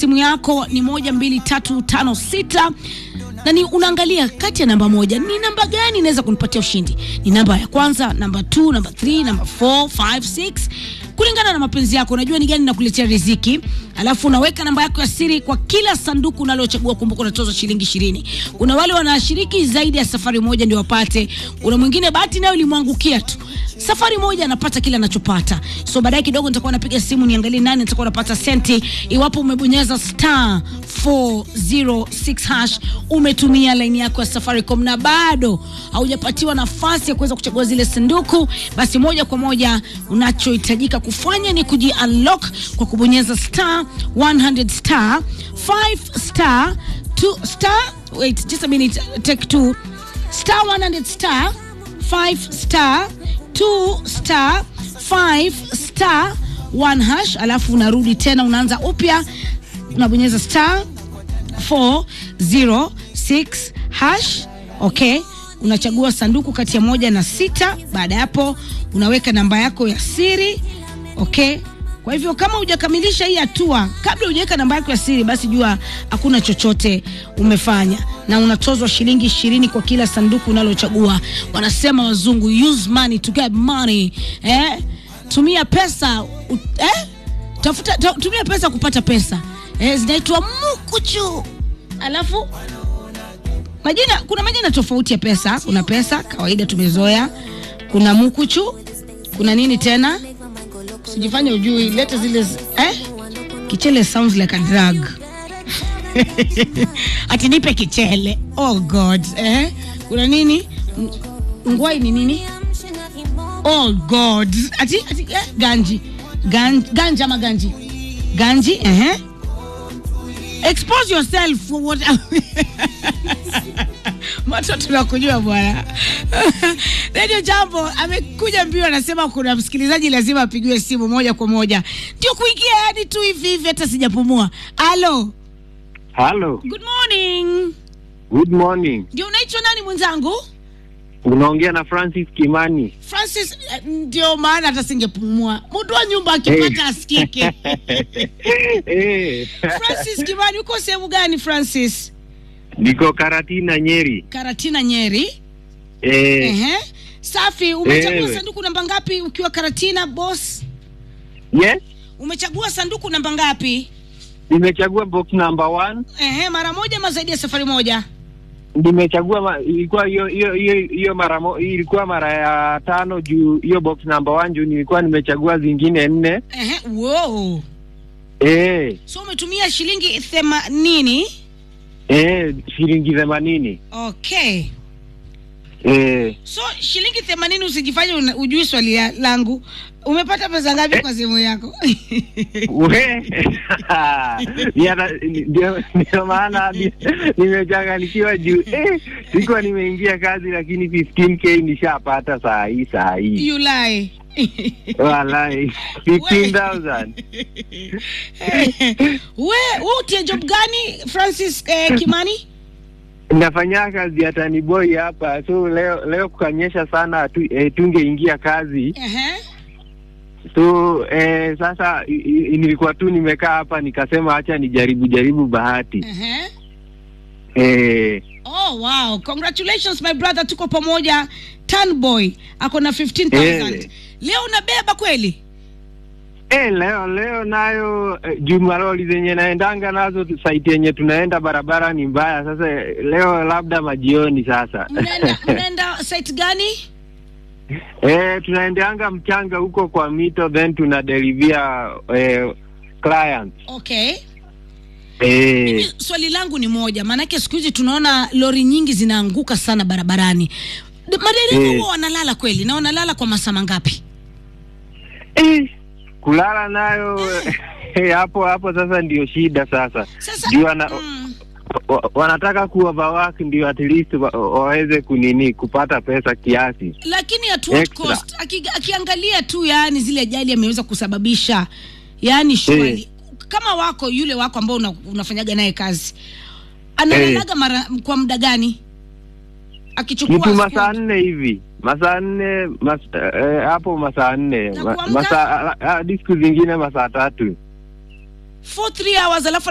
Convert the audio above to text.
simu yako ni moja mbili tatu tano sita na ni unaangalia kati ya namba moja ni namba gani inaweza kunipatia ushindi. Ni namba ya kwanza, namba 2, namba 3, namba 4, 5, 6 kulingana na mapenzi yako. Unajua ni gani nakuletea riziki, alafu unaweka namba yako ya siri kwa kila sanduku unalochagua. Kumbuka unatozwa shilingi ishirini. Kuna wale wanashiriki zaidi ya safari moja ndio wapate. Kuna mwingine bahati nayo ilimwangukia tu safari moja anapata kile anachopata. So baadaye kidogo nitakuwa napiga simu niangalie nani nitakuwa napata senti iwapo umebonyeza star 406 hash, umetumia laini yako ya Safaricom na bado haujapatiwa nafasi ya kuweza kuchagua zile sanduku, basi moja kwa moja unachohitajika kufanya ni kuji unlock kwa kubonyeza star 100 star 5 star 2 star wait just a minute take two star 100 star 5 star 2 star 5 star 1 hash, alafu unarudi tena unaanza upya, unabonyeza star 406 hash. Okay, unachagua sanduku kati ya moja na sita. Baada ya hapo unaweka namba yako ya siri. Okay, kwa hivyo kama hujakamilisha hii hatua kabla hujaweka namba yako ya siri, basi jua hakuna chochote umefanya, na unatozwa shilingi ishirini kwa kila sanduku unalochagua. Wanasema wazungu, use money to get money. Eh, tumia pesa u, eh? Tafuta, ta, tumia pesa kupata pesa eh, zinaitwa mukuchu. Alafu majina, kuna majina tofauti ya pesa. Kuna pesa kawaida tumezoea, kuna mukuchu, kuna nini tena Sijifanye ujui, leta zile z- eh? Kichele sounds like a drug. Ati nipe kichele. Oh God. Eh? Kuna nini? Ng- Ngwai ni nini? Oh God. Ati, ati eh? Ganji. Gan, ganja ama ganji? Ganji, eh? Expose yourself for what Mato tunakujua bwana. Radio Jambo amekuja mbio, anasema kuna msikilizaji lazima apigiwe simu moja kwa moja, ndio kuingia hadi tu hivi hivi, hata sijapumua. Alo, Halo, good morning. good morning. Ndio unaitwa nani mwenzangu? Unaongea na Francis Kimani. Francis. eh, Ndio maana hata singepumua, mtu wa nyumba akipata asikike. Eh, Francis Kimani, uko sehemu gani Francis? niko Karatina Nyeri. Karatina, Nyeri. Eh, Ehe, safi. Umechagua Ewe. sanduku namba ngapi ukiwa Karatina boss? yes, Umechagua sanduku namba ngapi? nimechagua box number one. Ehe, mara moja ama zaidi ya safari moja? Nimechagua ma, ilikuwa hiyo hiyo hiyo hiyo mara mo, ilikuwa mara ya tano juu hiyo box number one juu nilikuwa nimechagua zingine nne. Ehe, wow. Eh, So umetumia shilingi themanini. eh, shilingi themanini. Okay. Eh, So shilingi themanini, usijifanye una- ujui swali ya- langu. Umepata pesa ngapi kwa simu yako? we Yana- ndio ndio maana ni- nimechanganikiwa juu eh, sikuwa nimeingia kazi lakini 15k nishapata saa hii saa hii you lie. walai 15000 we we utie job gani Francis eh, Kimani? nafanya kazi ya tani boy hapa so leo leo kukanyesha sana tu, eh, tungeingia kazi Ehe. so eh, sasa i- i- nilikuwa tu nimekaa hapa nikasema acha nijaribu jaribu bahati Ehe. eh, Oh wow, congratulations my brother, tuko pamoja. Tan boy ako na 15000. Eh. Leo unabeba kweli? Eh, leo leo nayo eh, jumaloli zenye naendanga nazo saiti yenye tunaenda barabara ni mbaya. Sasa eh, leo labda majioni sasa Mnaenda mnaenda site gani? eh, tunaendeanga mchanga huko kwa mito then tunadelivia eh, clients Okay. eh, Mimi swali langu ni moja, maanake siku hizi tunaona lori nyingi zinaanguka sana barabarani. D- Madereva Eh. huwa wanalala kweli na wanalala kwa masaa mangapi? eh, kulala nayo eh, hapo hapo sasa ndio shida sasa Sasa juu wana, mm, wa, wanataka kuoverwork ndio at least wa, waweze kunini kupata pesa kiasi lakini at what Extra. cost? Aki, akiangalia tu yani zile ajali ameweza kusababisha yani shwari kama wako yule wako ambao una, unafanyaga naye kazi analalaga mara kwa muda gani akichukua kitu masaa squad? nne hivi masaa nne mas, eh, hapo masaa nne Na Ma- kuamka? masaa hadi siku zingine masaa tatu for three hours alafu